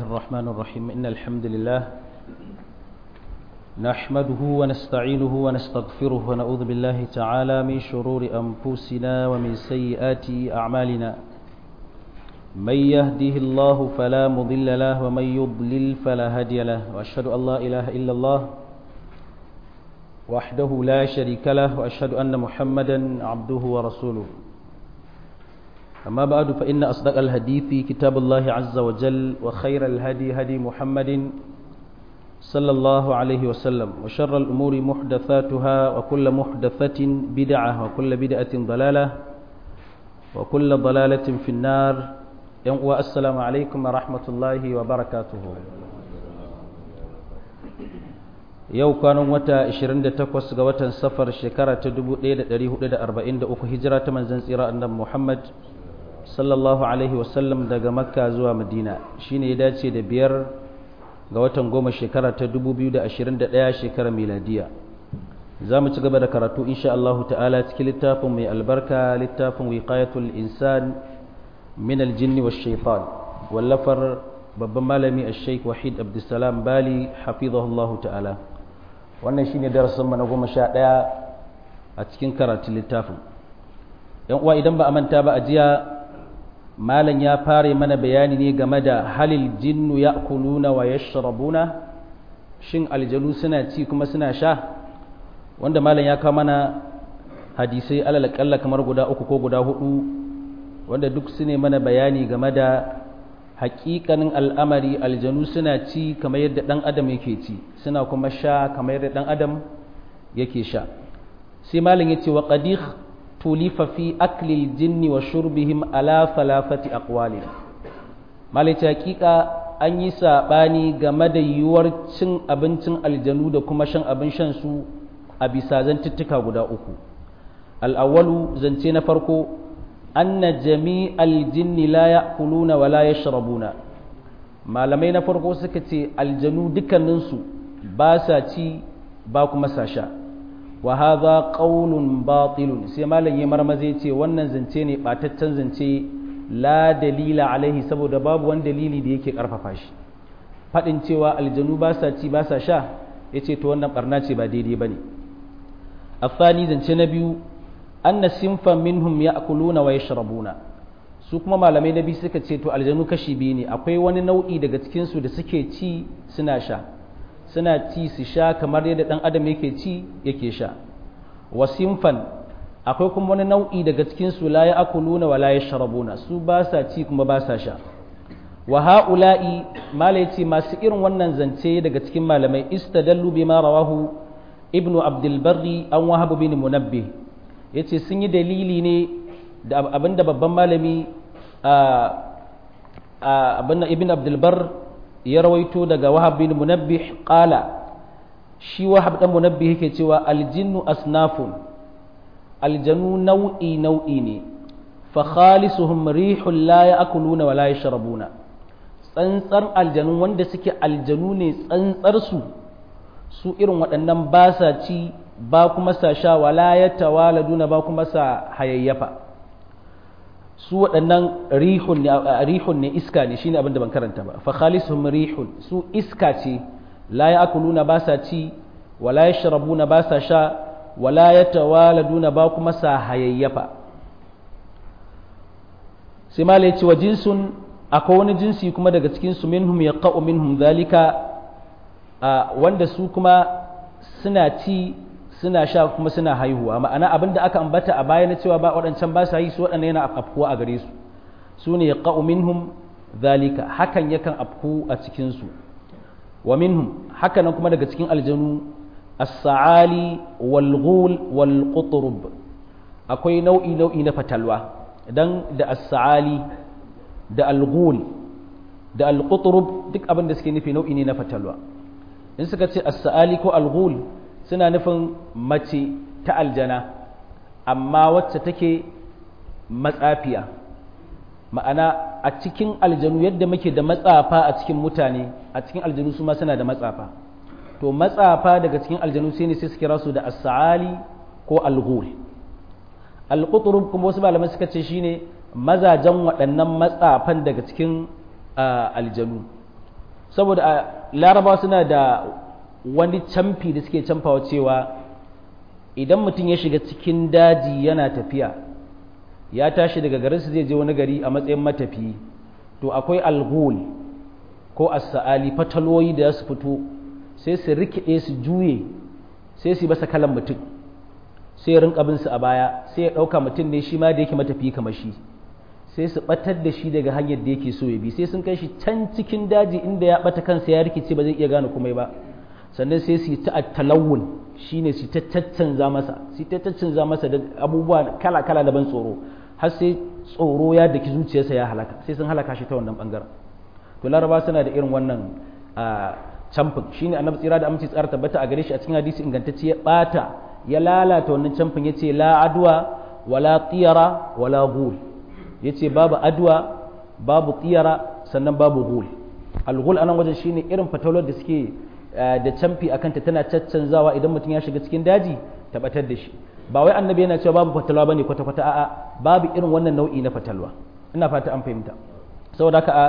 الرحمن الرحيم إن الحمد لله نحمده ونستعينه ونستغفره ونعوذ بالله تعالى من شرور أنفسنا ومن سيئات أعمالنا من يهده الله فلا مضل له ومن يضلل فلا هادي له وأشهد أن لا إله إلا الله وحده لا شريك له وأشهد أن محمدا عبده ورسوله أما بعد فإن أصدق الحديث كتاب الله عز وجل وخير الهدي هدي محمد صلى الله عليه وسلم وشر الأمور محدثاتها وكل محدثة بدعة وكل بدعة ضلالة وكل ضلالة في النار والسلام عليكم ورحمة الله وبركاته yau kwanan wata 28 ga watan safar shekara ta 1443 hijira ta manzan tsira annabi Muhammad sallallahu alaihi wasallam daga makka zuwa madina shine ya dace da biyar ga watan goma shekara ta 2021 shekarar miladiya za mu ci gaba da karatu insha Allah ta'ala cikin littafin mai albarka littafin wiqayatul insan min aljinni wash shaitan wallafar babban malami ash-shaykh wahid abdussalam bali hafizahullahu ta'ala wannan shine darasin mu na goma sha ɗaya a cikin karatun littafin yan uwa idan ba a manta ba a jiya malam ya fara mana bayani ne game da halil jinnu ya'kuluna wa yashrabuna shin aljanu suna ci kuma suna sha wanda malam ya kawo mana hadisai alal kalla kamar guda uku ko guda hudu wanda duk su ne mana bayani game da hakikanin al'amari aljanu suna ci kamar yadda ɗan adam yake ci suna kuma sha kamar yadda ɗan adam yake sha sai malin ya ce wa ƙadih tulifa fi aklil jinni wa shurbihim ala falafati aqwalin malin ce hakika an yi saɓani game da yiwuwar cin abincin aljanu da kuma shan abin shan su a bisa zantuttuka guda uku al'awwalu zance na farko anna jami'al jinni la ya'kuluna wa la yashrabuna malamai na farko suka ce aljanu dukkaninsu ba sa ci ba kuma sa sha wa hadha qawlun batilun sai malam ya marmaze ce wannan zance ne bataccen zance la dalila alaihi saboda babu wani dalili da yake karfafa shi fadin cewa aljanu ba sa ci ba sa sha yace to wannan barna ce ba daidai bane afani zance na biyu anna sinfan minhum ya'kuluna wa yashrabuna su kuma malamai nabi suka ce to aljanu kashi biyu ne akwai wani nau'i daga cikin su da suke ci suna sha suna ci su sha kamar yadda dan adam yake ci yake sha wa sinfan akwai kuma wani nau'i daga cikin su la ya'kuluna wa la yashrabuna su ba sa ci kuma ba sa sha wa ha'ula'i malai ce masu irin wannan zance daga cikin malamai istadallu bima rawahu ibnu abdul barri an wahab bin munabbih ya ce sun yi dalili ne da abinda babban malami abinda ibn abdulbar ya rawaito daga wahab bin munabbih qala shi wahab dan munabbih yake cewa aljinnu asnafun aljanu nau'i nau'i ne fa khalisuhum rihul la ya'kuluna wa la yashrabuna tsantsar aljanu wanda suke aljanu ne tsantsar su su irin waɗannan ba sa ci ba kuma sa sha wala ya tawaladuna ba kuma sa hayayyafa su waɗannan rihun ne iska ne shine abin da ban karanta ba fa khalisuhum rihun su iska ce la ya'kuluna ba sa ci wala yashrabuna ba sa sha wala yatawaladuna ba kuma sa hayayyafa sai ma ce wa jinsun akwai wani jinsi kuma daga cikin su minhum yaqa'u minhum zalika wanda su kuma suna ci suna sha kuma suna haihuwa ma'ana abin da aka ambata a baya na cewa ba waɗancan ba sa yi su waɗannan yana afkuwa a gare su su ne qa'u minhum zalika hakan yakan afku a cikin su wa minhum haka nan kuma daga cikin aljanu as-sa'ali wal ghul wal qutrub akwai nau'i nau'i na fatalwa dan da as-sa'ali da al ghul da al qutrub duk abin da suke nufi nau'i ne na fatalwa in suka ce as-sa'ali ko al ghul suna nufin mace ta aljana amma wacce take matsafiya ma'ana a cikin aljanu yadda muke da matsafa a cikin mutane a cikin aljanu su ma suna da matsafa to matsafa daga cikin aljanu sai ne sai su kira su da as-sa'ali ko al-ghul al-qutrub kuma wasu malamai suka ce shine mazajen waɗannan matsafan daga cikin aljanu saboda a larabawa suna da wani camfi da suke camfawa cewa idan mutum ya shiga cikin daji yana tafiya ya tashi daga garinsu zai je wani gari a matsayin matafiyi to akwai alghul ko as-sa'ali fataloyi da su fito sai su rikide su juye sai su basa kalan mutum sai ya rinka bin su a baya sai ya dauka mutum ne shi ma da yake matafiyi kamar shi sai su batar da shi daga hanyar da yake so ya bi sai sun kai shi can cikin daji inda ya bata kansa ya rikice ba zai iya gane komai ba sannan sai su yi ta talawun shine su ta caccanza masa su ta caccanza masa da abubuwa kala kala da ban tsoro har sai tsoro ya daki zuciyarsa ya halaka sai sun halaka shi ta wannan bangaren to laraba suna da irin wannan camfin shine annabi tsira da aminci tsara tabbata a gare shi a cikin hadisi ingantacce ya bata ya lalata wannan camfin yace la adwa wala tiyara wala ghul yace babu adwa babu tiyara sannan babu ghul al-ghul anan wajen shine irin fatawar da suke da camfi akan ta tana caccanzawa idan mutum ya shiga cikin daji tabbatar da shi ba wai annabi yana cewa babu fatalwa bane kwata kwata a'a babu irin wannan nau'i na fatalwa ina fata an fahimta saboda haka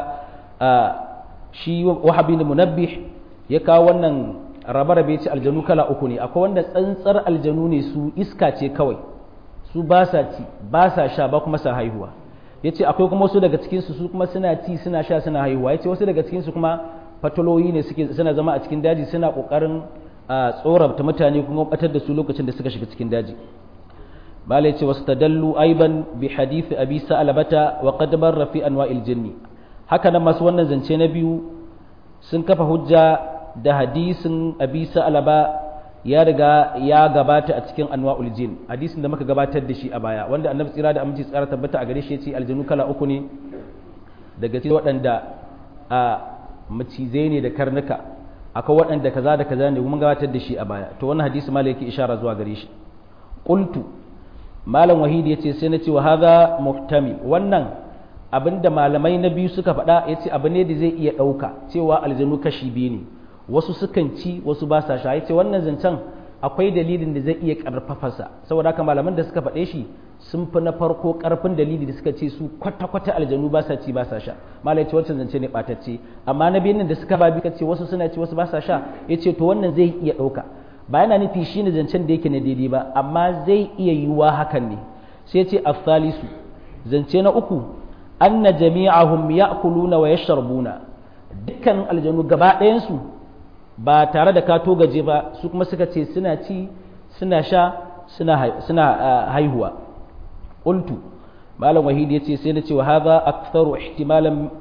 shi wahabi ne munabbih ya kawo wannan rabe-rabe ce aljanu kala uku ne akwai wanda tsantsar aljanu ne su iska ce kawai su ba sa ci ba sa sha ba kuma sa haihuwa ya ce akwai kuma wasu daga cikinsu su kuma suna ci suna sha suna haihuwa ya ce wasu daga cikinsu kuma fataloyi ne suke suna zama a cikin daji suna ƙoƙarin tsorata mutane kuma batar da su lokacin da suka shiga cikin daji malai ce wasu tadallu aiban bi hadithi abi sa'alabata wa qad barra fi anwa'il jinni haka nan masu wannan zance na biyu sun kafa hujja da hadisin abi sa'alaba ya riga ya gabata a cikin anwa'ul jin hadisin da muka gabatar da shi a baya wanda annabi tsira da aminci tsara tabbata a gare shi yace aljanu kala uku ne daga cikin waɗanda a macizai ne da karnuka akwai waɗanda kaza da kaza ne mun gabatar da shi a baya to wannan hadisi malai yake ishara zuwa gare shi qultu malam wahid yace sai na ce wa hadha muhtami wannan abinda malamai na biyu suka faɗa yace abu ne da zai iya ɗauka cewa aljanu kashi biyu ne wasu sukan ci wasu ba sa sha yace wannan zancen akwai dalilin da zai iya karfafarsa saboda haka malaman da suka faɗe shi sun fi na farko karfin dalili da suka ce su kwata-kwata aljanu ba sa ci ba sa sha malai ce wancan zance ne ɓatacce amma na biyun da suka ba bi ce wasu suna ci wasu ba sa sha yace to wannan zai iya ɗauka ba yana nufi shi ne zancen da yake na daidai ba amma zai iya yiwuwa hakan ne sai ce afsalisu zance na uku anna jami'ahum ya'kuluna wa yashrabuna dukkan aljanu gaba ɗayansu ba tare da ka gaje ba su kuma suka ce suna ci suna sha suna haihuwa qultu malam wahidi yace sai na ce wa hadha aktharu ihtimalan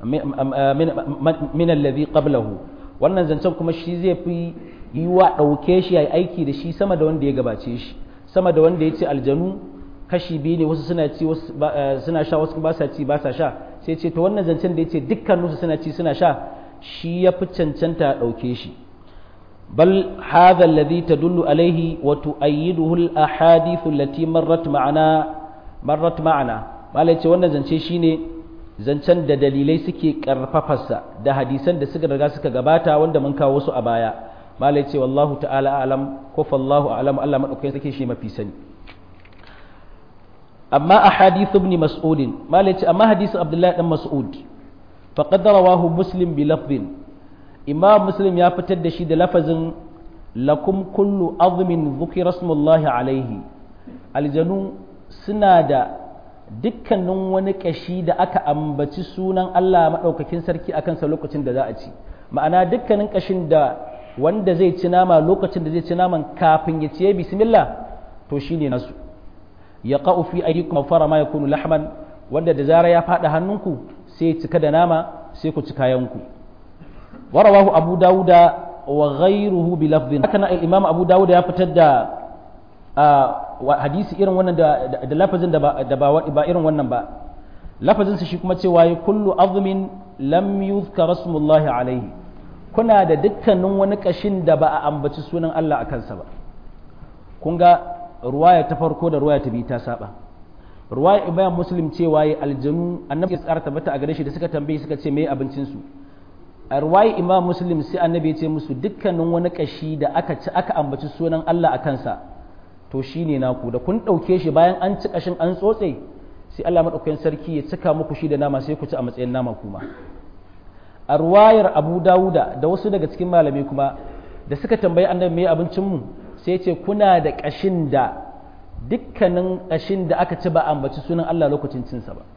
min alladhi qablahu wannan zancen kuma shi zai fi yiwa ɗauke shi yayi aiki da shi sama da wanda ya gabace shi sama da wanda ya ce aljanu kashi biyu ne wasu suna ci wasu suna sha wasu ba sa ci ba sa sha sai ce to wannan zancen da ya ce dukkaninsu suna ci suna sha shi ya fi cancanta a ɗauke shi bal hadha alladhi tadullu alayhi wa tu'ayyiduhu al-ahadith allati marrat ma'ana marrat ma'ana malai ce wannan zance shine zancen da dalilai suke karfafarsa da hadisan da suka riga suka gabata wanda mun kawo su a baya malai ce wallahu ta'ala alam ko fallahu alam Allah madaukakin sake shi mafi sani amma ahadith ibn mas'ud malai ce amma hadisin abdullahi dan mas'ud faqad rawahu muslim bi lafdhin imam muslim ya fitar da shi da lafazin lakum kullu azmin dhukira ismullahi alaihi aljanu suna da dukkanin wani kashi da aka ambaci sunan Allah madaukakin sarki akan sa lokacin da za a ci ma'ana dukkanin kashin da wanda zai ci nama lokacin da zai ci naman kafin ya ciye bismillah to shine nasu ya qa'u fi aydikum fara ma yakunu lahman wanda da zara ya fada hannunku sai cika da nama sai ku ci kayanku warawahu abu dawuda wa ghayruhu bi lafdhin haka nan imam abu dawuda ya fitar da hadisi irin wannan da da lafazin da ba ba irin wannan ba lafazin shi kuma cewa kullu azmin lam yuzkar rasulullahi alaihi kuna da dukkanin wani kashin da ba a ambaci sunan Allah a kansa ba kun ga ruwaya ta farko da ruwaya ta biyu ta saba ruwaya ibayan muslim cewa ya aljanu annabi ya tsara tabbata a gare shi da suka tambaye suka ce me abincin su a ruwaya imam muslim sai annabi ya ce musu dukkanin wani kashi da aka ci aka ambaci sunan Allah a kansa to shine naku da kun dauke shi bayan an ci kashin an tsotse sai Allah madaukakin sarki ya cika muku shi da nama sai ku ci a matsayin nama kuma a ruwayar abu dawuda da wasu daga cikin malamai kuma da suka tambayi annabi me abincinmu sai ce kuna da ƙashin da dukkanin ƙashin da aka ci ba ambaci sunan Allah lokacin cinsa ba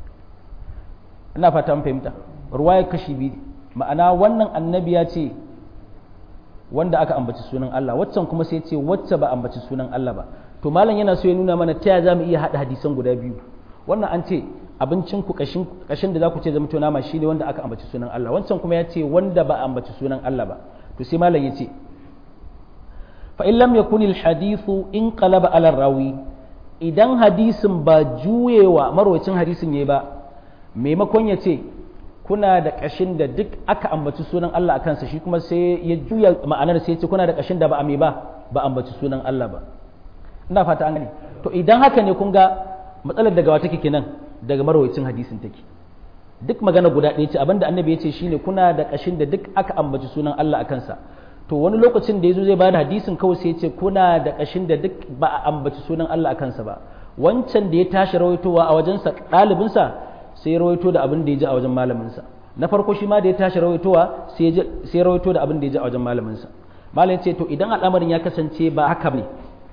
ina fata an fahimta ruwayar kashi biyu ma'ana wannan annabi ya ce wanda aka ambaci sunan Allah waccan kuma sai ce wacce ba ambaci sunan Allah ba to malam yana so ya nuna mana ta za mu iya haɗa hadisan guda biyu wannan an ce abincin ku kashin da za ku ce zama to nama shine wanda aka ambaci sunan Allah wancan kuma ya ce wanda ba ambaci sunan Allah ba to sai malam ya ce fa in lam yakun al hadithu in qalaba ala rawi idan hadisin ba juyewa marwacin hadisin yayi ba maimakon ya ce kuna da kashin da duk aka ambaci sunan Allah a kansa shi kuma sai ya juya ma'anar sai ya ce kuna da kashin da ba a ba ba ambaci sunan Allah ba ina fata an gane to idan haka ne kun ga matsalar daga wata take nan daga marwayacin hadisin take duk magana guda ɗaya ce abinda annabi ya ce shine kuna da kashin da duk aka ambaci sunan Allah a kansa to wani lokacin da yazo zai bada hadisin kawai sai ya ce kuna da kashin da duk ba a ambaci sunan Allah a kansa ba wancan da ya tashi rawaitowa a wajensa ɗalibinsa sai ya rawaito da abin da ya ji a wajen malaminsa na farko shi ma da ya tashi rawaitowa sai ya rawaito da abin da ya ji a wajen malaminsa malam ce to idan al'amarin ya kasance ba haka ne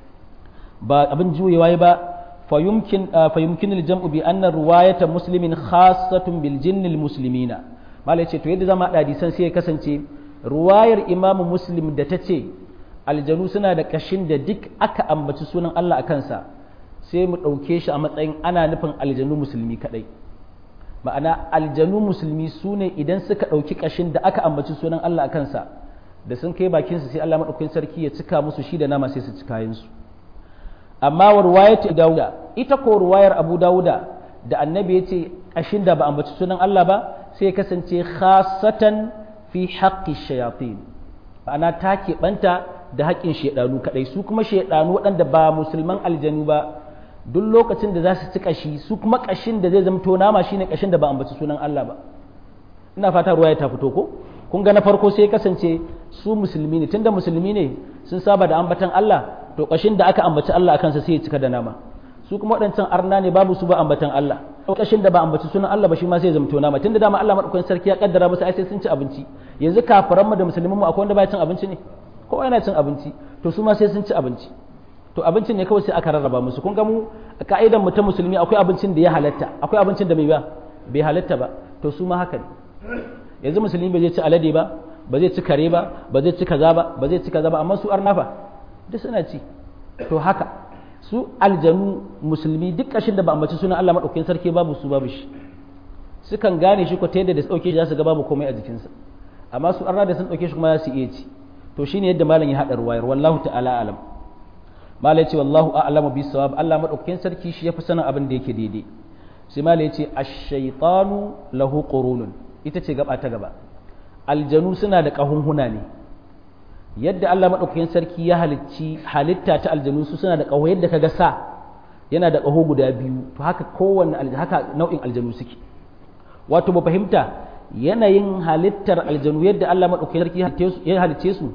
ba abin juyewa ba fayumkin fayumkin al-jam'u bi anna riwayata muslimin khassatun bil jinn al-muslimina malam ce to yadda zama hada hadisan sai ya kasance ruwayar imam muslim da ta ce aljanu suna da kashin da duk aka ambaci sunan Allah a kansa sai mu ɗauke shi a matsayin ana nufin aljanu musulmi kaɗai ma'ana aljanu musulmi su ne idan suka ɗauki ƙashin da aka ambaci sunan Allah a kansa da sun kai bakinsu sai Allah maɗaukakin sarki ya cika musu shi da nama sai su ci kayansu amma wa ruwayatu dawuda ita ko ruwayar abu dawuda da annabi ya ce ƙashin da ba ambaci sunan Allah ba sai ya kasance khasatan fi haqqi shayatin ma'ana ta keɓanta da haƙƙin shaidanu kaɗai su kuma shaidanu waɗanda ba musulman aljanu ba duk lokacin da za su ci kashi su kuma kashin da zai zamto nama shine kashin da ba ambaci sunan Allah ba ina fata ruwa ya ta fito ko kun ga na farko sai kasance su musulmi ne tunda musulmi ne sun saba da ambatan Allah to kashin da aka ambaci Allah akan sa sai ya cika da nama su kuma waɗancan arna ne babu su ba ambatan Allah kashin da ba ambaci sunan Allah ba shi ma sai ya zamto nama tunda dama Allah madaukakin sarki ya kaddara musu ai sai sun ci abinci yanzu kafiran mu da musulmin mu akwai wanda baya cin abinci ne kowa yana cin abinci to su ma sai sun ci abinci to abincin ne kawai sai aka rarraba musu kun ga mu ka'idan mu ta musulmi akwai abincin da ya halatta akwai abincin da bai ba bai halatta ba to su ma haka ne yanzu musulmi ba zai ci alade ba ba zai ci kare ba ba zai ci kaza ba ba zai ci kaza ba amma su arnafa duk suna ci to haka su aljanu musulmi duk kashin da ba ambaci sunan Allah madaukakin sarki babu su babu shi sukan gane shi ko ta yadda da dauke shi za su ga babu komai a jikinsa amma su arna da sun dauke shi kuma za su iya ci to shine yadda malam ya hada ruwayar wallahu ta'ala alam malai ce wallahu a'lamu bis sawab Allah madaukakin sarki shi yafi sanin abin da yake daidai sai malai ce ash-shaytanu lahu qurunun ita ce gaba ta gaba aljanu suna da kahunhuna ne yadda Allah madaukakin sarki ya halicci halitta ta aljanu su suna da kaho yadda kaga sa yana da kaho guda biyu to haka kowanne haka nau'in aljanu suke wato ba fahimta yanayin halittar aljanu yadda Allah madaukakin sarki ya halicce su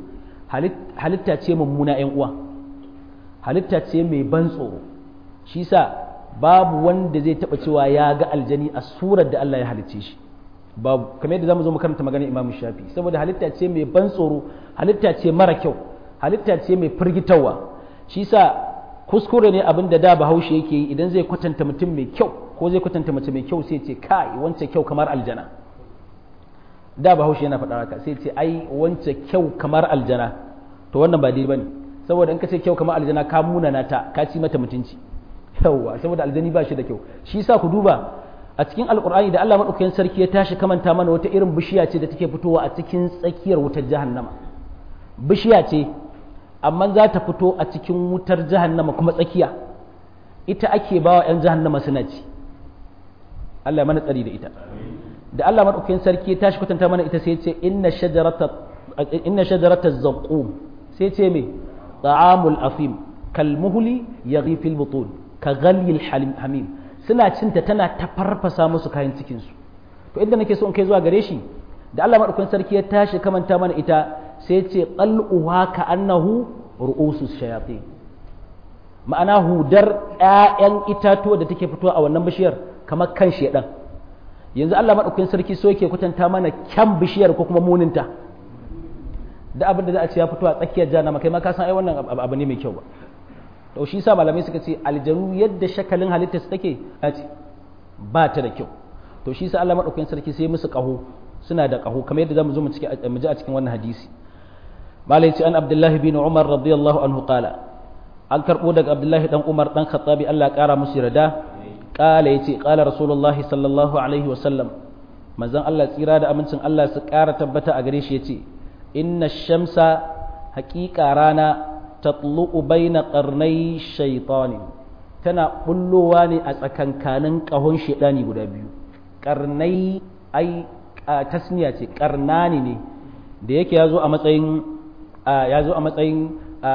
halitta ce mummuna ƴan uwa halitta ce mai ban tsoro shi sa babu wanda zai taba cewa ya ga aljani a surar da Allah ya halicce shi babu kamar yadda zamu zo mu karanta maganar Imam Shafi saboda halitta ce mai ban tsoro halitta ce mara kyau halitta ce mai firgitarwa shi sa kuskure ne abin da da Bahaushe yake yi idan zai kwatanta mutum mai kyau ko zai kwatanta mace mai kyau sai ce kai wance kyau kamar aljana da Bahaushe yana faɗa haka sai ce ai wance kyau kamar aljana to wannan ba daidai bane saboda in ka ce kyau kamar aljana ka munana ta ka ci mata mutunci yawwa saboda aljani ba shi da kyau shi yasa ku duba a cikin alkur'ani da Allah madaukakin sarki ya tashi kamanta mana wata irin bishiya ce da take fitowa a cikin tsakiyar wutar jahannama bishiya ce amma za ta fito a cikin wutar jahannama kuma tsakiya ita ake bawa yan jahannama suna ci Allah ya mana tsari da ita da Allah madaukakin sarki ya tashi kwatanta mana ita sai ya ce inna shajarata inna shajarata zaqum sai ce me ta'amul afim kalmuhli yaghi fil butun ka ghalyil hamim suna cinta tana ta farfasa musu kayan cikin su to inda nake so in kai zuwa gare shi da Allah madaukakin sarki ya tashi kamanta mana ita sai ce qal'uha ka annahu ru'usus shayatin ma'ana hudar ƴaƴan itatuwa da take fitowa a wannan bishiyar kamar kan shedan yanzu Allah madaukakin sarki so yake kwatanta mana kyan bishiyar ko kuma muninta da abin da za a ce ya fito a tsakiyar jahannama kai ma ka san ai wannan abu ne mai kyau ba to shi sa malamai suka ce aljanu yadda shakalin halittar su take a ce ba ta da kyau to shi sa Allah madaukakin sarki sai musu kaho suna da kaho kamar yadda zamu zo mu ciki mu ji a cikin wannan hadisi malai ce an abdullahi bin umar radiyallahu anhu qala an karbo daga abdullahi dan umar dan khattabi Allah kara musu yarda qala yace qala rasulullahi sallallahu alaihi wasallam manzon Allah tsira da amincin Allah su kara tabbata a gare shi yace inna shamsa haqiqa rana tatlu'u baina qarnai shaytanin tana bullowa ne a tsakankanin kahon shedani guda biyu qarnai ai tasniya ce qarnani ne da yake yazo a matsayin yazo a matsayin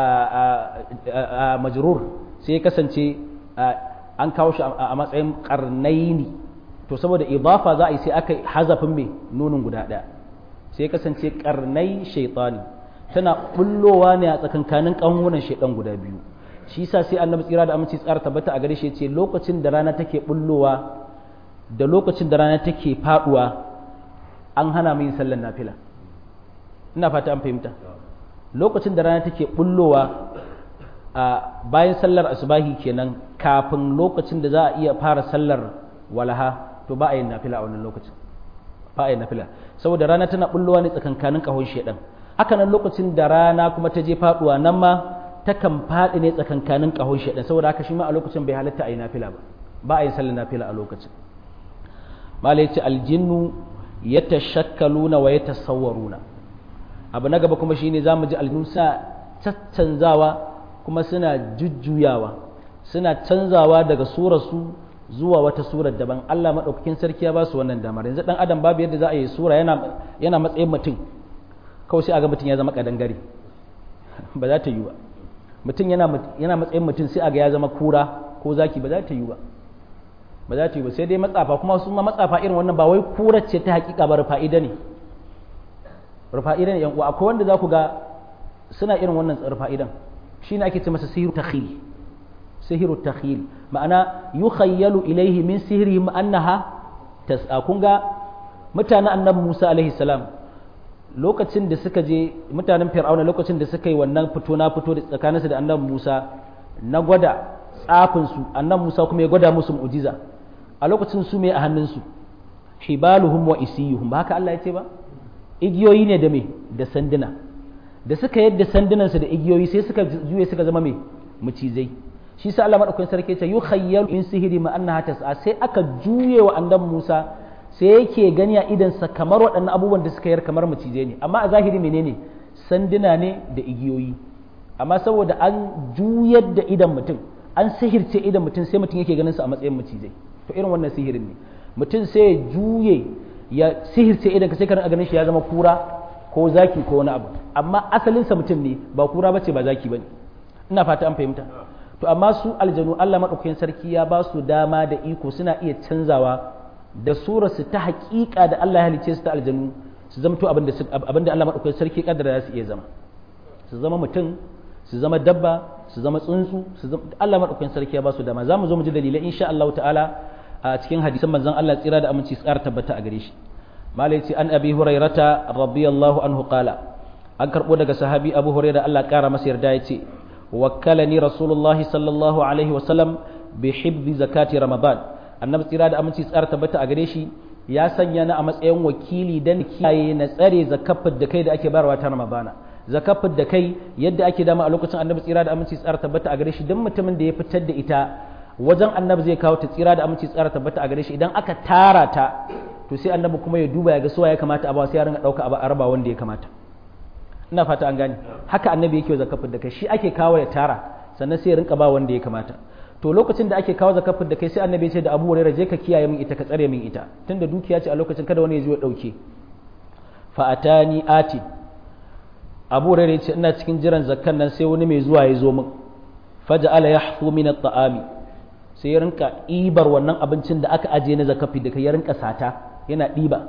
majrur sai kasance an kawo shi a matsayin qarnaini to saboda idafa za a yi sai aka hazafin mai nunin guda daya sai kasance qarnai shaytani tana bullowa ne a tsakankanin ƙanwunan shaidan guda biyu shi yasa sai annabi tsira da aminci tsara tabbata a gare shi yace lokacin da rana take bullowa da lokacin da rana take faduwa an hana mu yin sallar nafila ina fata an fahimta lokacin da rana take bullowa a bayan sallar asubahi kenan kafin lokacin da za a iya fara sallar walaha to ba a yin nafila a wannan lokacin ba a yin nafila saboda rana tana bullowa ne tsakankanin kahon shaidan haka nan lokacin da rana kuma ta je faduwa nan ma takan faɗi ne tsakankanin ƙahon shaɗan saboda haka shi ma a lokacin bai halatta a yi nafila ba ba a yi sallar nafila a lokacin malai ce aljinnu ya tashakkaluna wa ya tasawwaruna abu na gaba kuma shine za mu ji aljinnu suna caccanzawa kuma suna jujjuyawa suna canzawa daga surarsu zuwa wata surar daban Allah maɗaukakin sarki ya ba su wannan damar yanzu ɗan adam babu yadda za a yi sura yana matsayin mutum kawai sai a ga mutum ya zama kadangare ba za ta yi ba mutum yana matsayin mutum sai a ga ya zama kura ko zaki ba za ta yi ba ba za ta yi ba sai dai matsafa kuma su ma matsafa irin wannan ba wai kura ce ta hakika ba rufa'ida ne rufa'ida ne yan uwa akwai wanda za ku ga suna irin wannan rufa'idan shine ake ce masa sihiru takhil sihiru takhil ma'ana yukhayyalu ilaihi min sihrihim annaha tas'a kun ga mutanen annabi Musa alaihi salam lokacin da suka je mutanen fir'auna lokacin da suka yi wannan fito na fito da tsakaninsu da annabi Musa na gwada tsafin su annabi Musa kuma ya gwada musu mu'jiza a lokacin su me a hannunsu hibaluhum wa isiyuhum ba haka Allah ya ce ba igiyoyi ne da me da sanduna da suka yadda sandunan su da igiyoyi sai suka juye suka zama me mucizai shi sa Allah madaukakin sarki ya ce yukhayyalu in sihiri ma annaha tas'a sai aka juye wa annabi Musa sai yake gani a idansa kamar waɗannan abubuwan da suka yar kamar macizai ne amma a zahiri menene sanduna ne da igiyoyi amma saboda an juyar da idan mutum an sihirce idan mutum sai mutum yake ganin su a matsayin macizai to irin wannan sihirin ne mutum sai ya juye ya sihirce idan ka sai ka ganin shi ya zama kura ko zaki ko wani abu amma asalinsa mutum ne ba kura bace ba zaki bane ina fata an fahimta to amma su aljanu Allah madaukakin sarki ya ba su dama da iko suna iya canzawa da surarsu ta haƙiƙa da Allah ya halice su ta aljanu su zamto abin da Allah maɗaukakin sarki ƙaddara su iya zama su zama mutum su zama dabba su zama tsuntsu su zama Allah maɗaukakin sarki ya ba su dama za mu zo mu ji dalilai insha Allah ta'ala a cikin hadisan manzon Allah tsira da aminci su ƙara tabbata a gare shi malai ce an abi hurairata radiyallahu anhu qala an karɓo daga sahabi abu hurairah Allah ƙara masa yarda ya ce wakkalani rasulullahi sallallahu alaihi wasallam bi hibzi zakati ramadan annabi tsira da aminci tsara tabbata a gare shi ya sanya na a matsayin wakili dan kiyaye na tsare zakafin da kai da ake bayarwa ta ramadana zakafin da kai yadda ake dama a lokacin annabi tsira da aminci tsara tabbata a gare shi dan mutumin da ya fitar da ita wajen annabi zai kawo ta tsira da aminci tsara tabbata a gare shi idan aka tara ta to sai annabi kuma ya duba ya ga suwa ya kamata a ba sai ya ringa dauka a raba wanda ya kamata ina fata an gane haka annabi yake zakafin da kai shi ake kawo ya tara sannan sai ya rinka ba wanda ya kamata to lokacin da ake kawo zakafin da kai sai annabi ya ce da Abu Hurairah je ka kiyaye min ita ka tsare min ita tunda dukiya ce a lokacin kada wani ya zo ya dauke fa atani ati Abu Hurairah ya ce ina cikin jiran zakkan nan sai wani mai zuwa ya zo min faja'ala yahfu min at-ta'ami sai ya rinka ibar wannan abincin da aka aje na zakafi da kai ya rinka sata yana diba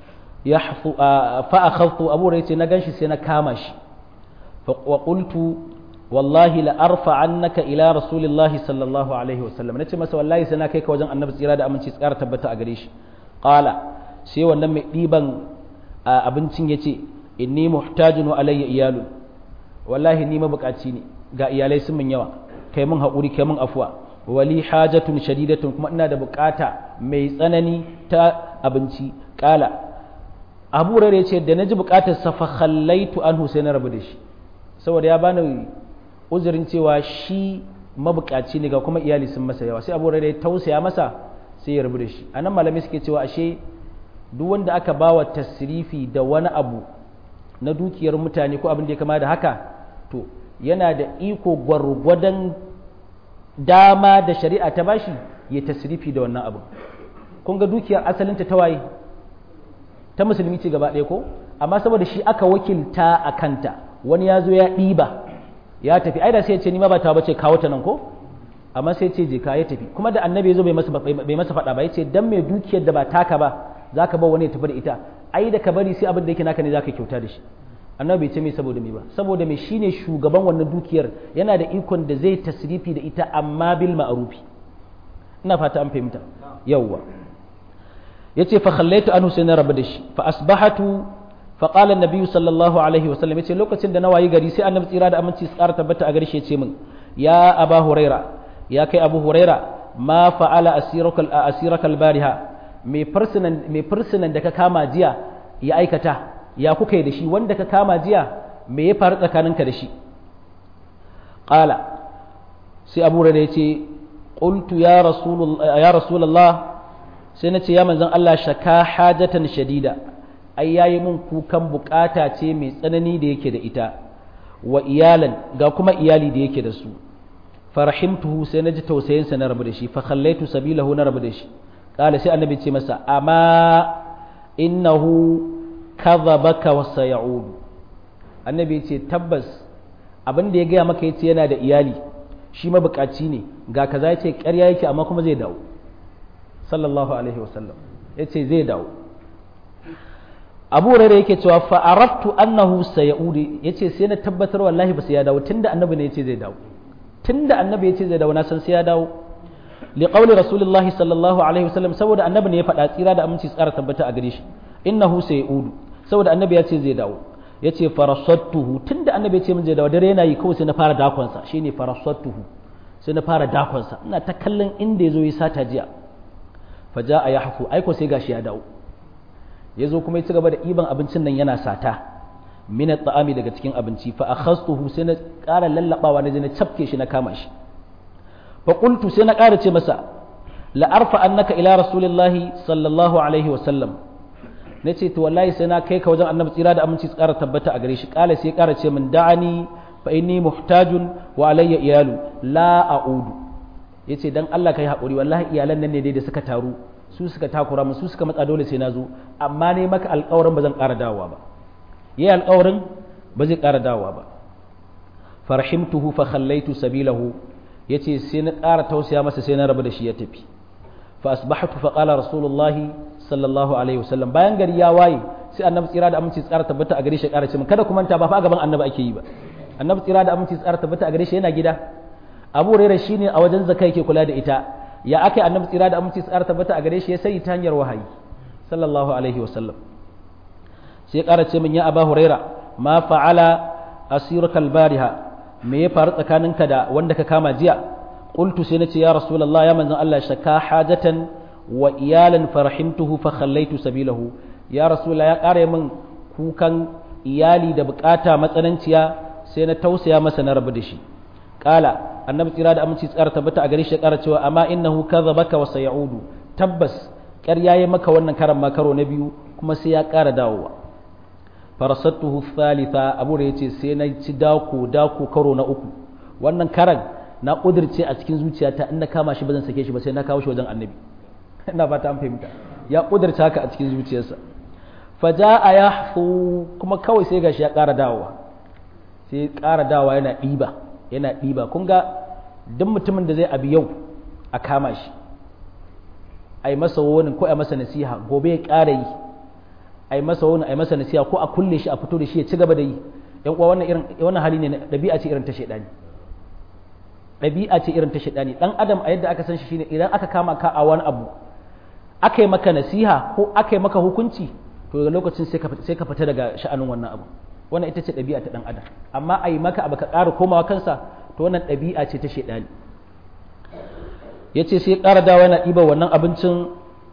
yahfu fa akhadtu Abu Hurairah ya ce na ganshi sai na kama shi fa qultu wallahi la arfa annaka ila rasulillahi sallallahu alaihi wasallam nace masa wallahi sai na kai ka wajen annabi tsira da aminci tsara tabbata a gare shi qala sai wannan mai ɗiban abincin ya ce inni muhtajun wa alayya iyalu wallahi ni mabukaci ne ga iyalai sun min yawa kai mun haƙuri kai mun afuwa wali hajatun shadidatun kuma ina da bukata mai tsanani ta abinci kala abu rare ce da na ji bukatar sa fa khallaitu anhu sai na rabu da shi saboda ya bani uzurin cewa shi mabukaci ne ga kuma iyali sun masa yawa sai abu rare ya tausaya masa sai ya rabu da shi anan malamai suke cewa ashe duk wanda aka bawa tasrifi da wani abu na dukiyar mutane ko abin da ya kama da haka to yana da iko gwargwadon dama da shari'a ta bashi ya tasrifi da wannan abu kun ga dukiyar asalinta ta waye ta musulmi ce gaba ɗaya ko amma saboda shi aka wakilta a kanta wani ya zo ya ɗiba ya tafi ai da sai ya ce ni ma ba ta bace kawo ta nan ko amma sai ce je ka ya tafi kuma da annabi ya zo bai masa bai masa faɗa ba ya ce dan mai dukiyar da ba taka ba zaka ba wani ya tafi da ita ai da ka bari sai abin da yake naka ne zaka kyauta da shi annabi bai ce mai saboda me ba saboda me shine shugaban wannan dukiyar yana da ikon da zai tasrifi da ita amma bil ma'rufi ina fata an fahimta yawwa yace fa khallaitu anhu sai na rabu da shi fa asbahatu fa qala an sallallahu alaihi wasallam yace lokacin da na wayi gari sai annabi tsira da aminci su ƙara tabbata a gare shi yace min ya aba huraira ya kai abu huraira ma fa'ala asiraka asiraka albariha mai fursunan mai fursunan da ka kama jiya ya aikata ya kuka yi da shi wanda ka kama jiya me ya faru tsakaninka da shi qala sai abu huraira yace qultu ya rasulullah ya rasulullah sai na ce ya manzan Allah shaka hajatan shadida ai yayi mun kukan bukata ce mai tsanani da yake da ita wa iyalan ga kuma iyali da yake da su farahimtuhu sai na ji tausayin sa na rabu da shi fa khallaitu sabilahu na rabu da shi kala sai annabi ce masa amma innahu kadhabaka wa sayaudu annabi ce tabbas abin da ya gaya maka yace yana da iyali shi mabukaci ne ga kaza yace ƙarya yake amma kuma zai dawo sallallahu alaihi wasallam ya ce zai dawo abu rere yake cewa fa'araftu annahu sayaudu ya ce sai na tabbatar wallahi ba sai ya dawo tunda annabi ne ya ce zai dawo tunda annabi ya ce zai dawo na san sai ya dawo li qawli rasulullahi sallallahu alaihi wasallam saboda annabi ne ya faɗa tsira da aminci tsara tabbata a gare shi innahu sayaudu saboda annabi ya ce zai dawo ya ce farasattuhu tunda annabi ya ce min zai dawo dare yana yi kawai sai na fara dakonsa shine farasattuhu sai na fara dakonsa ina ta kallon inda ya zo ya sata jiya faja a ya haku aiko sai gashi ya dawo ya zo kuma ya ci gaba da ɗiban abincin nan yana sata mina ta'ami daga cikin abinci fa akhastuhu sai na ƙara lallabawa na je na cafke shi na kama shi fa qultu sai na ƙara ce masa la arfa annaka ila rasulillahi sallallahu alaihi wa sallam nace to wallahi sai na kai ka wajen annabi tsira da aminci tsara tabbata a gare shi ƙala sai ƙara ce min da'ani fa inni muhtajun wa alayya iyalu la a'udu ya ce don Allah ka yi haƙuri wallahi iyalan nan ne dai da suka taru su suka takura mu su suka matsa dole sai na zo amma ne maka alƙawarin ba zan ƙara dawowa ba yi alƙawarin ba zai ƙara dawowa ba farhimtuhu fa khallaitu sabilahu yace sai na ƙara tausaya masa sai na rabu da shi ya tafi fa asbahtu fa qala rasulullah sallallahu alaihi wasallam bayan gari ya waye sai annabi tsira da aminci tsara tabbata a gare shi ƙara ce min kada ku manta ba fa a gaban annabi ake yi ba annabi tsira da aminci tsara tabbata a gare shi yana gida abu rera shi ne a wajen zaka yake kula da ita ya aka yi annabi tsira da aminci tsara tabbata a gare shi ya sai ta hanyar wahayi sallallahu alaihi wasallam sai ƙara ce min ya aba huraira ma fa'ala asirukal bariha me ya faru tsakaninka da wanda ka kama jiya qultu sai nace ya rasulullah ya manzon Allah shaka hajatan wa iyalan farahimtuhu fa khallaitu sabilahu ya rasulullah ya ƙara min kukan iyali da bukata matsananciya sai na tausaya masa na rabu da shi kala annabi tsira da aminci tsara tabbata a gare shi ya kara cewa amma innahu kadhabaka wa sayaudu tabbas ƙarya yayi maka wannan karan makaro na biyu kuma sai ya ƙara dawowa farasattuhu thalitha abu da yace sai na ci dako dako karo na uku wannan karan na kudirce a cikin zuciyata in na kama shi ba zan sake shi ba sai na kawo shi wajen annabi ina fata an fahimta ya kudirce haka a cikin zuciyarsa faja'a yahfu kuma kawai sai gashi ya ƙara dawowa sai ƙara dawowa yana ɗiba yana ɗiba kun ga duk mutumin da zai abi yau a kama shi a yi masa wani ko a masa nasiha gobe ya ƙara yi a yi masa wani a yi masa nasiha ko a kulle shi a fito da shi ya ci gaba da yi yan uwa wannan irin wannan hali ne ɗabi'a ce irin ta shaidani ɗabi'a ce irin ta shaidani dan adam a yadda aka san shi shine idan aka kama ka a wani abu aka yi maka nasiha ko aka yi maka hukunci to daga lokacin sai ka fita daga sha'anin wannan abu wannan ita ce ɗabi'a ta ɗan adam amma a yi maka abu ka ƙara komawa kansa to wannan ɗabi'a ce ta shaidani ya ce sai ƙara dawa yana ɗiba wannan abincin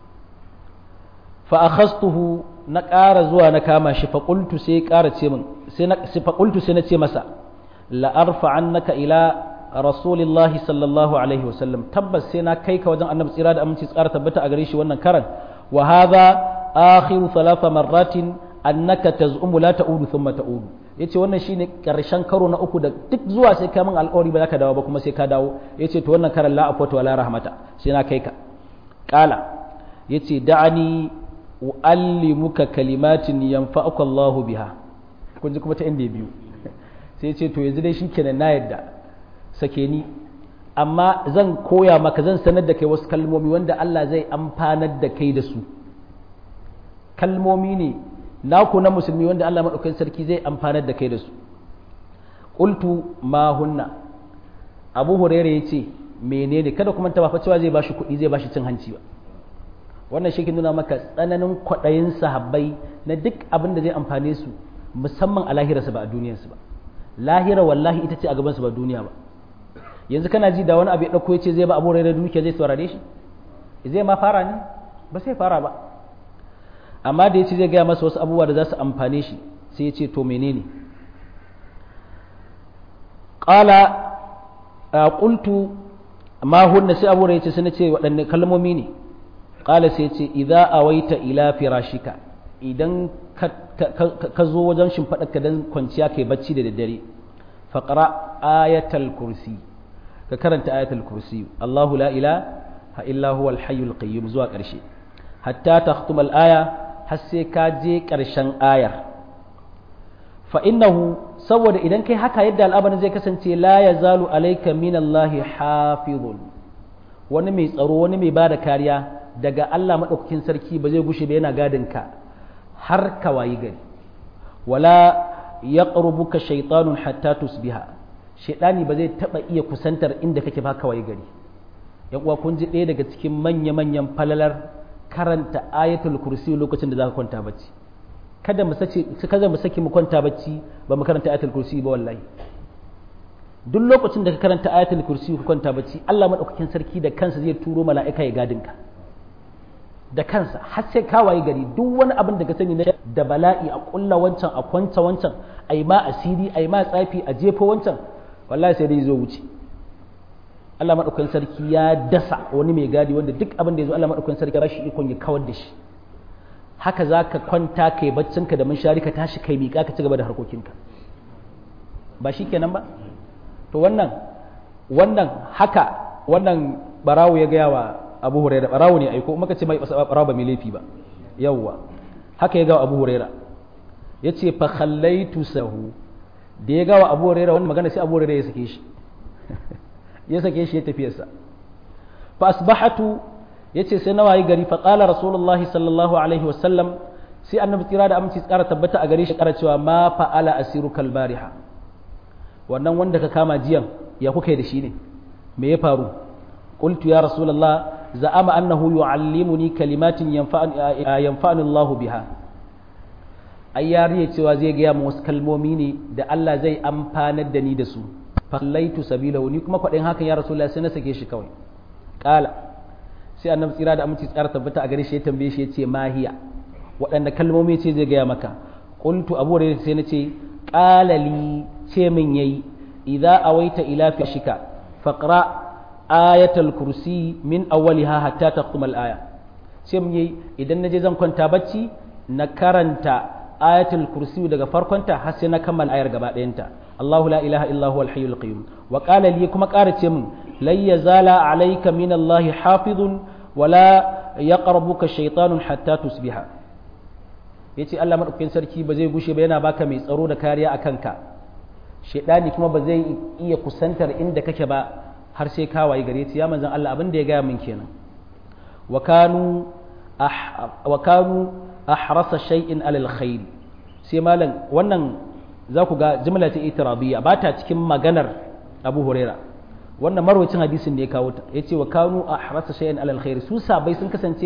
fa'akhastuhu na ƙara zuwa na kama shi faƙultu sai ƙara ce min faƙultu sai na ce masa la'arfa annaka ila rasulillahi sallallahu alaihi wasallam tabbas sai na kai ka wajen annabi tsira da aminci tsara tabbata a gare shi wannan karan wa hadha akhiru thalatha marratin annaka taz'umu la ta'udu thumma ta'udu yace wannan shine karshen karo na uku da duk zuwa sai ka min alƙawari ba za ka dawo ba kuma sai ka dawo yace to wannan karan la afwata wala rahmata sai na kai ka qala yace da'ani uallimuka kalimatin yanfa'uka Allahu biha kun ji kuma ta inda biyu sai yace to yanzu dai shikenan na yadda sake ni amma zan koya maka zan sanar da kai wasu kalmomi wanda Allah zai amfanar da kai da su kalmomi ne naku na musulmi wanda Allah maɗaukakin sarki zai amfanar da kai da su qultu ma hunna abu hurairah yace menene kada kuma ta ba cewa zai bashi kuɗi zai bashi cin hanci ba wannan shi ke nuna maka tsananin kwaɗayin sahabbai na duk abin da zai amfane su musamman a lahirarsa ba a duniyarsu ba lahira wallahi ita ce a gabansu ba duniya ba yanzu kana ji da wani abu ya ɗauko ya ce zai ba abu da dukiya zai saurare shi zai ma fara ne ba sai fara ba amma da ya ce zai gaya masa wasu abubuwa da za su amfane shi sai ya ce to menene ƙala a ƙultu ma hunna sai abu ya ce sai na ce waɗanne kalmomi ne ƙala sai ya ce idza awaita ila firashika idan ka zo wajen shimfaɗarka don kwanciya kai bacci da daddare faƙara ayatal kursi ka karanta ayatul kursi Allahu la ilaha illa huwa al-hayyul qayyum zuwa ƙarshe hatta takhtum al-aya har sai ka je ƙarshen ayar fa innahu saboda idan kai haka yadda al'amarin zai kasance la yazalu alayka min Allah hafizun wani mai tsaro wani mai bada kariya daga Allah madaukakin sarki ba zai gushe ba yana gadin ka har ka wayi gari wala yaqrubuka shaytanun hatta tusbiha shaidani ba zai taba iya kusantar inda kake ba kawai gari yan uwa kun ji ɗaya daga cikin manya-manyan falalar karanta ayatul kursi lokacin da za ka kwanta bacci kada mu sace kada mu saki mu kwanta bacci ba mu karanta ayatul kursi ba wallahi duk lokacin da ka karanta ayatul kursi ka kwanta bacci Allah madaukakin sarki da kansa zai turo mala'ika ya gadin ka da kansa har sai ka waye gari duk wani abin da ka sani na da bala'i a kulla wancan a kwanta wancan ai ma asiri ai ma tsafi a jefa wancan wallahi sai dai zo wuce Allah madaukakin sarki ya dasa wani mai gadi wanda duk abin da ya zo Allah madaukakin sarki ba shi ikon ya kawar da shi haka za ka kwanta kai baccinka da munshari ka tashi kai miƙa ka ci gaba da harkokinka ba shi kenan ba to wannan wannan haka wannan barawo ya gaya wa abu huraira barawo ne aiko maka ce mai barawo ba mai laifi ba yawwa haka ya gawa abu huraira ya ce fa khallaitu sahu da ya gawa abu huraira wannan magana sai abu huraira ya sake shi ya sake shi ya tafiyarsa fa asbahatu yace sai nawayi gari fa qala rasulullahi sallallahu alaihi wasallam sai annabi tsira da aminci tsara tabbata a gare shi kara cewa ma fa'ala asiru kalbariha wannan wanda ka kama jiyan ya kuka da shi ne me ya faru qultu ya rasulullah za'ama annahu yu'allimuni kalimatin yanfa'ani Allahu biha ai yariye cewa zai gaya mu wasu kalmomi ne da Allah zai amfanar da ni da su fallaitu sabilahu ni kuma kwaɗin hakan ya rasulullah sai na sake shi kawai ƙala sai annabi tsira da aminci tsara tabbata a gare shi ya tambaye shi ya ce mahiya waɗanda kalmomi ce zai gaya maka qultu abu hurairah sai na ce qala li ce min yayi idza awaita ila fishika faqra ayatul kursi min awwaliha hatta taqum al aya ce min yayi idan naje zan kwanta bacci na karanta ayatul kursi daga farkonta har sai na kammala ayar gaba ɗayanta Allahu la ilaha illa huwal hayyul qayyum wa qala li kuma ƙara ce min lan yazala alayka min Allah hafizun wala yaqrabuka shaytanun hatta tusbiha yace Allah madaukakin sarki ba zai gushe ba yana baka mai tsaro da kariya a kanka shaydani kuma ba zai iya kusantar inda kake ba har sai ka wayi gare ya manzon Allah abin da ya gaya min kenan wa kanu wa kanu ahrasa shay'in alal khair sai malam wannan za ku ga jimla ta itirabiyya ba ta cikin maganar Abu Huraira wannan marwacin hadisin ne ya kawo ta yace wa kanu ahrasa shay'in alal khair su sabai sun kasance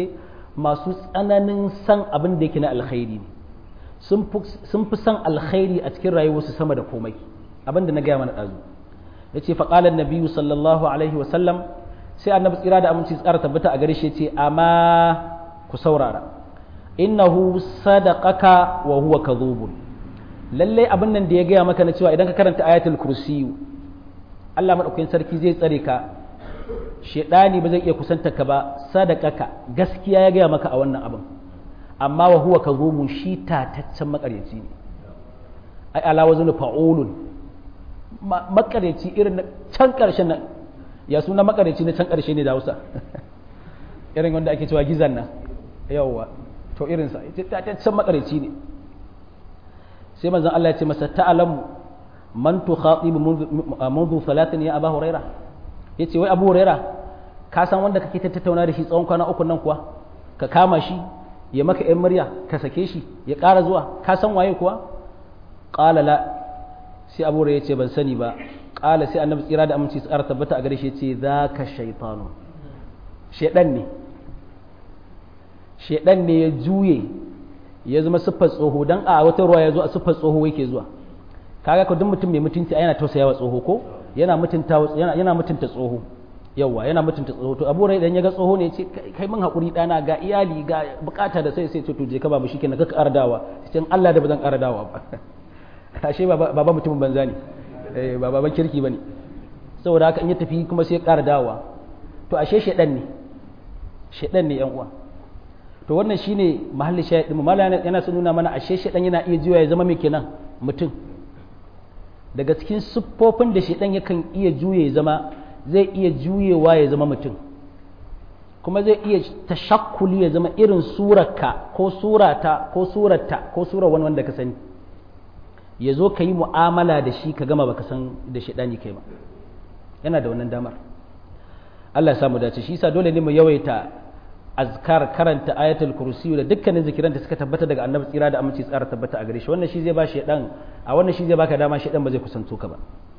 masu tsananin san abin da yake na alkhairi ne sun fi san alkhairi a cikin rayuwarsu sama da komai abin da na gaya mana ɗazu ya ce faƙalar nabiyu sallallahu alaihi wasallam sai annabi tsira da aminci tsara tabbata a gare shi ce amma ku saurara innahu sadaqaka wa huwa kadhubun lalle abin nan da ya gaya maka na cewa idan ka karanta ayatul kursiyu Allah madaukakin sarki zai tsare ka shedani ba zai iya kusanta ka ba sadaqaka gaskiya ya gaya maka a wannan abin amma wa huwa kadhubun shi tataccen makaryaci ne ai ala waznu fa'ulun makaryaci irin na can karshen nan ya suna makaryaci na can karshe ne da Hausa irin wanda ake cewa gizan nan yawwa to irinsa ita tataccen makaryaci ne sai manzon Allah ya ce masa ta'alamu man tukhatibu منذ salatin ya Abu Huraira yace wai Abu Huraira ka san wanda kake tattauna da shi tsawon kwana uku nan kuwa ka kama shi ya maka yan murya ka sake shi ya ƙara zuwa ka san waye kuwa qala la sai Abu Huraira yace ban sani ba qala sai Annabi tsira da aminci tsara tabbata a gare shi yace zaka shaytanu shedan ne shedan ne ya juye ya zama siffar tsoho dan a wata ruwa ya zo a siffar tsoho yake zuwa kaga ko duk mutum mai mutunci yana tausayawa tsoho ko yana mutunta yana yana mutunta tsoho yawa yana mutunta tsoho to abu idan ya ga tsoho ne ya ce kai mun hakuri dana ga iyali ga bukata da sai sai ce to je ka babu shikenan ka kardawa cikin Allah da bazan kardawa ba ashe baba mutumin banza ne eh ba baban kirki bane saboda haka in ya tafi kuma sai ya kardawa to ashe shedan ne shedan ne yan uwa to wannan shine mahallin shayid din mallan yana son nuna mana ashe shedan yana iya juya ya zama mai kenan mutum daga cikin siffofin da shedan yakan iya juye ya zama zai iya juyewa ya zama mutum kuma zai iya tashakkuli ya zama irin surarka ko surata ko surarta ko surar wani wanda ka sani ya zo ka yi mu'amala da shi ka gama baka san da shedani kai ba yana da wannan damar Allah ya samu dace shi yasa dole ne mu yawaita azkar karanta ayatul kursi da dukkanin zikiran da suka tabbata daga annabi tsira da aminci tsara tabbata a gare shi wannan shi zai ba shi dan a wannan shi zai baka dama shi dan ba zai kusanto ka ba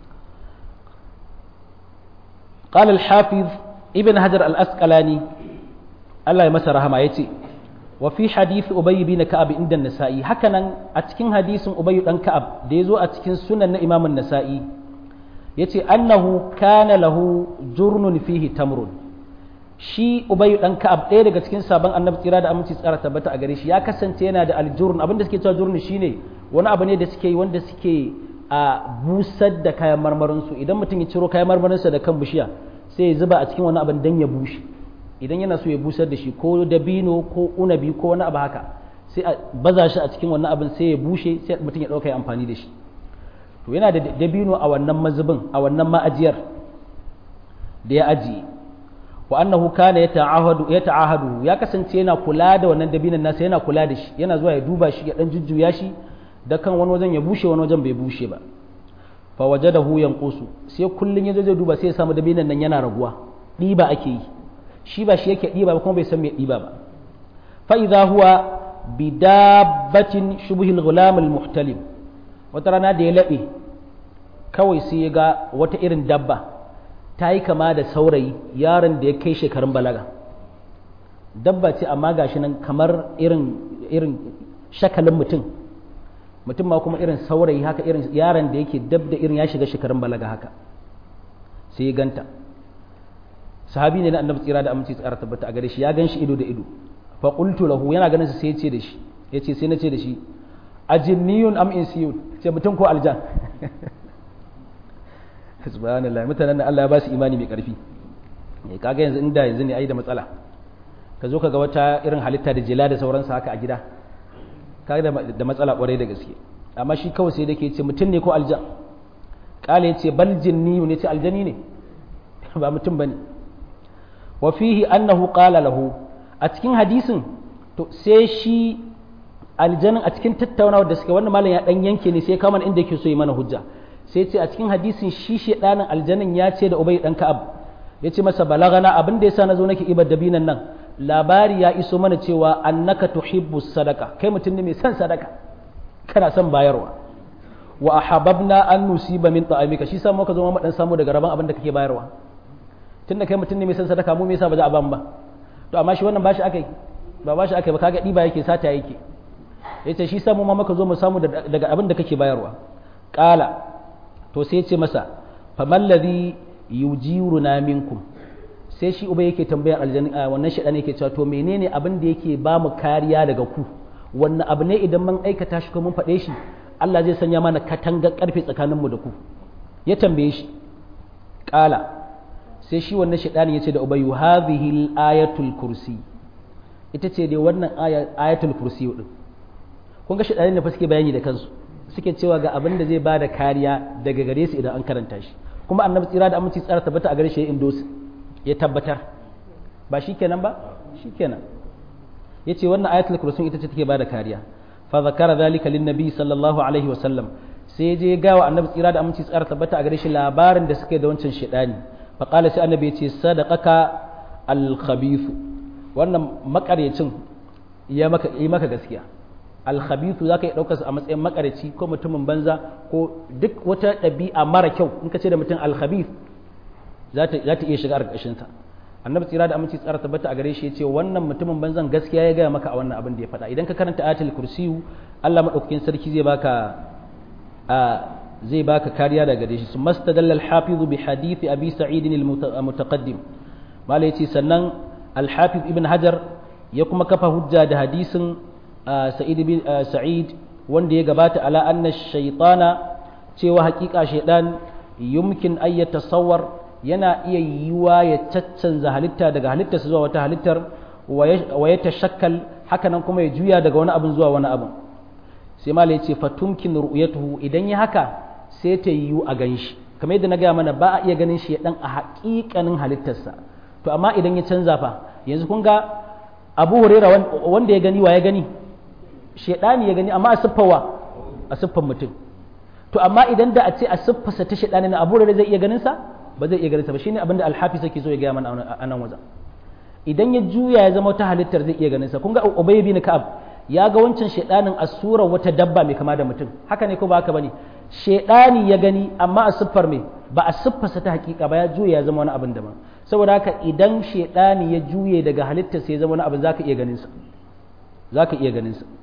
قال الحافظ ابن حجر الأسقلاني الله يمسى رحمه يتي وفي حديث أبي بن كعب عند النسائي هكذا أتكين حديث أبي بن كعب ديزو أتكين سنن إمام النسائي يتي أنه كان له جرن فيه تمر shi ubayu dan ka'ab ɗaya daga cikin sabon annabi tsira da aminci tsara tabbata a gare shi ya kasance yana da aljurn abin da suke cewa jurn shine wani abu ne da suke yi wanda suke a busar da kayan marmarin su idan mutum ya ciro kayan marmarin sa da kan bishiya sai ya zuba a cikin wani abin dan ya bushe idan yana so ya busar da shi ko dabino ko unabi ko wani abu haka sai a baza shi a cikin wannan abin sai ya bushe sai mutum ya ɗauka ya amfani da shi to yana da dabino a wannan mazubin a wannan ma'ajiyar da ya ajiye wa annahu kana yata'ahadu yata'ahadu ya kasance yana kula da wannan dabinan nasa yana kula da shi yana zuwa ya duba shi ya dan jujjuya shi da kan wani wajen ya bushe wani wajen bai bushe ba fa wajadahu yanqusu sai kullun yazo zai duba sai ya samu dabinan nan yana raguwa diba ake yi shi ba shi yake diba ba kuma bai san me diba ba fa idha huwa bidabbatin shubuhil ghulam al muhtalim wata rana da ya labe kawai sai ya ga wata irin dabba ta yi kama da saurayi yaron da ya kai shekarun balaga dabba ce amma gashi nan kamar irin irin shakalin mutum mutum ma kuma irin saurayi haka irin yaron da yake dab da irin ya shiga shekarun balaga haka sai ya ganta sahabi ne na annabi tsira da aminci tsara tabbata a gare shi ya gan shi ido da ido fa qultu lahu yana ganin sa sai ya ce da shi ya ce sai na ce da shi ajinniyun am insiyun ce mutum ko aljan subhanallah mutanen da Allah ya ba su imani mai karfi kaga yanzu inda yanzu ne ai da matsala ka zo ka ga wata irin halitta da jela da sauransu haka a gida kaga da matsala kwarai da gaske amma shi kawai sai da ke ce mutum ne ko aljan kale ya ce bal jinni ne ce aljani ne ba mutum bane wa fihi annahu qala lahu a cikin hadisin to sai shi aljanin a cikin tattaunawar da suka wannan malam ya dan yanke ne sai kama inda yake so yi mana hujja sai ce a cikin hadisin shi shedanin aljanin ya ce da ubay dan ka'ab ya ce masa balagana abin da yasa nazo nake ibar dabinan nan labari ya iso mana cewa annaka tuhibbu sadaka kai mutum ne mai son sadaka kana son bayarwa wa ahabbna an nusiba min ta'amika shi sa muka zo mu dan samu daga rabon abin da kake bayarwa tunda kai mutum ne mai son sadaka mu me yasa ba za a ban ba to amma shi wannan bashi akai ba ba shi aka ba kaga ɗiba yake sata yake ya ce shi samu ma maka zo mu samu daga abin da kake bayarwa ƙala to sai ce masa faman ladhi yujiruna minkum sai shi uba yake tambayar aljanna wannan shaɗan yake cewa to menene abin da yake ba mu kariya daga ku wannan abu ne idan mun aikata shi ko mun faɗe shi Allah zai sanya mana katangar ƙarfe tsakaninmu da ku ya tambaye shi ƙala sai shi wannan shaɗani ya ce da ubayu hadhihi ayatul kursi ita ce dai wannan ayatul kursi din kun ga shaɗani da fa suke bayani da kansu suke cewa ga abin da zai ba da kariya daga gare su idan an karanta shi kuma annabi tsira da aminci tsara tabbata a gare shi ya indosi ya tabbatar ba shi kenan ba shi kenan ya ce wannan ayatul kursi ita ce take ba da kariya fa zakara zalika lin nabi sallallahu alaihi wa sallam sai je ga wa annabi tsira da aminci tsara tabbata a gare shi labarin da suke da wancan shaɗani fa qala sai annabi ya ce sadaqaka al khabith wannan makaryacin ya maka yi maka gaskiya alkhabithu zaka yi daukar a matsayin makarici ko mutumin banza ko duk wata ɗabi'a mara kyau in ka ce da mutum alkhabith za ta iya shiga ƙarƙashin sa annabi tsira da aminci tsara tabbata a gare shi ya ce wannan mutumin banzan gaskiya ya gaya maka a wannan abin da ya faɗa idan ka karanta ayatul kursiyu Allah madaukakin sarki zai baka a zai baka kariya daga gare shi su mastadalla al-hafiz bi hadith abi sa'id al-mutaqaddim mala yace sannan al-hafiz ibn hajar ya kuma kafa hujja da hadisin sa'id bin sa'id wanda ya gabata ala anna shaytana cewa hakika shaydan yumkin ay yatasawwar yana iya yiwa ya caccanza halitta daga halittarsa zuwa wata halittar wa ya tashakkal haka nan kuma ya juya daga wani abin zuwa wani abin sai malai ce fatumkin ru'yatuhu idan ya haka sai ta yiwu a ganshi kamar yadda na gaya mana ba a iya ganin shi dan a haƙiƙanin halittarsa to amma idan ya canza fa yanzu kun ga abu huraira wanda ya gani wa ya gani shaidani ya gani amma a siffawa a siffan mutum to amma idan da a ce a siffarsa ta shaidani na abu huraira zai iya ganin sa ba zai iya ganin sa ba shine abin da alhafiz yake so ya gaya mana a nan wajen idan ya juya ya zama wata halittar zai iya ganin sa kun ga ubay bin ka'ab ya ga wancan shaidanin a surar wata dabba mai kama da mutum haka ne ko ba haka bane shaidani ya gani amma a siffar mai ba a siffarsa ta hakika ba ya juya ya zama wani abin daban saboda haka idan shaidani ya juye daga halittar sai ya zama wani abin zaka iya ganin sa zaka iya ganin sa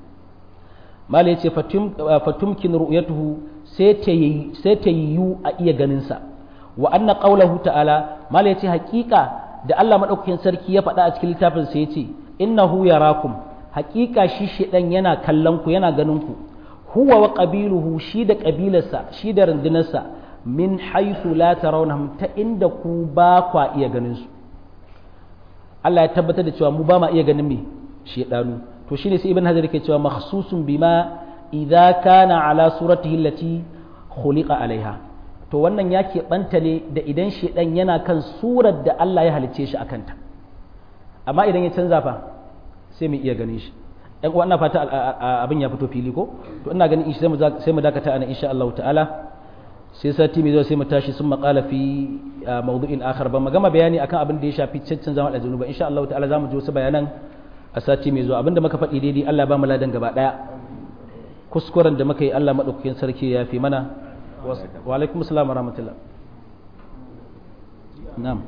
mala yace fatumkin ru'yatuhu sai ta yi sai ta yiwu a iya ganin sa wa anna qawluhu ta'ala mala yace hakika da Allah madaukakin sarki ya faɗa a cikin littafin sa yace innahu yarakum hakika shi shedan yana kallon ku yana ganin ku huwa wa qabiluhu shi da kabilarsa shi da rundunarsa min haythu la tarawnahum ta inda ku ba kwa iya ganin su Allah ya tabbatar da cewa mu ba ma iya ganin me shedanu to shine sai ibn hajar yake cewa makhsusun bima idza kana ala suratihi allati khuliqa alaiha to wannan ya keɓanta ne da idan shedan yana kan surar da Allah ya halicce shi akanta amma idan ya canza fa sai mu iya ganin shi ɗan uwa ina fata abin ya fito fili ko to ina ganin sai mu sai mu dakata ana insha Allah ta'ala sai sati mai zuwa sai mu tashi sun maƙala fi mawdu'in akhar ba magama bayani akan abin da ya shafi cancin zama da zunuba insha Allah ta'ala zamu ji wasu bayanan a sati mai zuwa abinda muka faɗi daidai Allah ba mu ladan gaba ɗaya kuskuren da muka yi Allah maɗaukakin sarki ya fi mana wa alaikum assalam wa rahmatullah na'am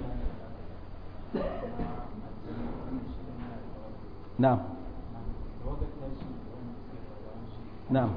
na'am na'am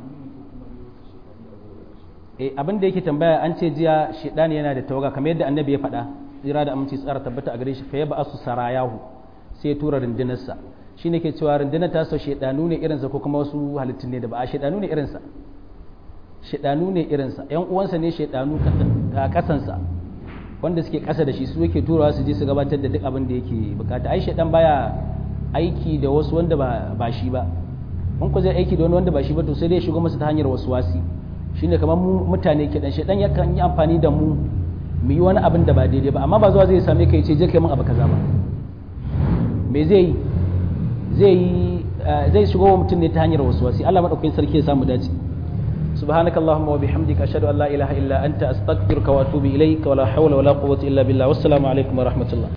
eh abin da yake tambaya an ce jiya shedani yana da tawaga kamar yadda annabi ya faɗa tsira da aminci tsara tabbata a gare shi fa ya ba su sarayahu sai tura rundunarsa shi ne ke cewa rundunar ta sau shaidanu ne irinsa ko kuma wasu halittun ne da ba a shaidanu ne irinsa shaidanu ne irinsa yan uwansa ne shaidanu a kasansa wanda suke kasa da shi su yake turawa su je su gabatar da duk abin da yake bukata ai shaidan baya aiki da wasu wanda ba shi ba in ku zai aiki da wani wanda ba shi ba to sai dai shigo masa ta hanyar wasu wasi shine kamar mu mutane ke dan shaidan yakan yi amfani da mu mu yi wani abin da ba daidai ba amma ba zuwa zai same ka ya ce je kai min abu kaza ba me zai yi zai yi zai shigo wa mutum ne ta hanyar wasu wasi Allah madaukakin sarki ya samu dace سبحانك اللهم وبحمدك أشهد أن لا إله إلا أنت أستغفرك وأتوب إليك ولا حول ولا قوة إلا بالله والسلام عليكم ورحمة الله